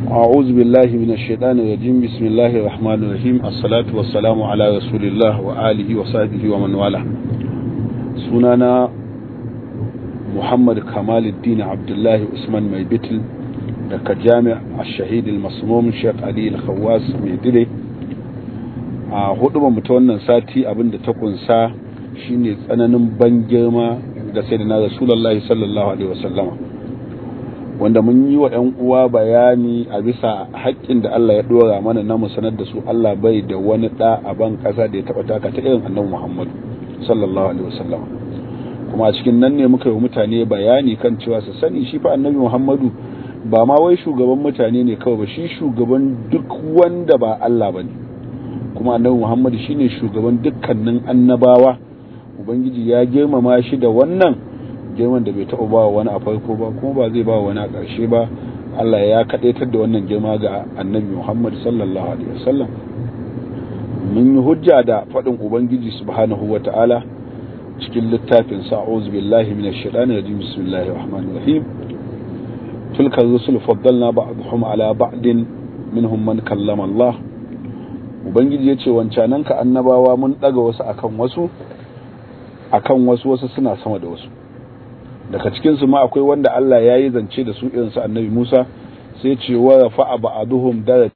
أعوذ بالله من الشيطان الرجيم بسم الله الرحمن الرحيم الصلاة والسلام على رسول الله وآله وصحبه ومن والاه سنانا محمد كمال الدين عبد الله عثمان ميبتل daga jami'a shahid al-masmum Sheikh Ali al-Khawwas mai dire a hudu ba ta wannan sati abinda ta kunsa shine tsananin ban girma da sayyidina Rasulullahi sallallahu alaihi wasallama wanda mun yi wa ‘yan uwa bayani a bisa haƙƙin da Allah ya ɗora mana na mu sanar da su Allah bai da wani ɗa a ban ƙasa da ya taɓa taka ta irin annabi Muhammadu sallallahu alaihi wasallam kuma a cikin nan ne muka yi mutane bayani kan cewa su sani shi fa annabi Muhammadu ba ma wai shugaban mutane ne kawai ba shi shugaban duk wanda ba Allah ba ne kuma annabi Muhammadu shine shugaban dukkanin annabawa ubangiji ya girmama shi da wannan girman da bai taɓa ba wani a farko ba kuma ba zai ba wani a ƙarshe ba Allah ya kaɗaitar da wannan girma ga annabi Muhammad sallallahu alaihi wasallam mun yi hujja da faɗin ubangiji subhanahu wa ta'ala cikin littafin sa a'udhu billahi minash shaitani rajim bismillahir rahmanir rahim tilka rusul faddalna ba'dhum ala ba'din minhum man kallama Allah ubangiji yace wancanan ka annabawa mun daga wasu akan wasu akan wasu wasu suna sama da wasu daga cikinsu ma akwai wanda Allah ya yi zance da su irinsu annabi Musa sai ce wa rafa'a ba'aduhum darajat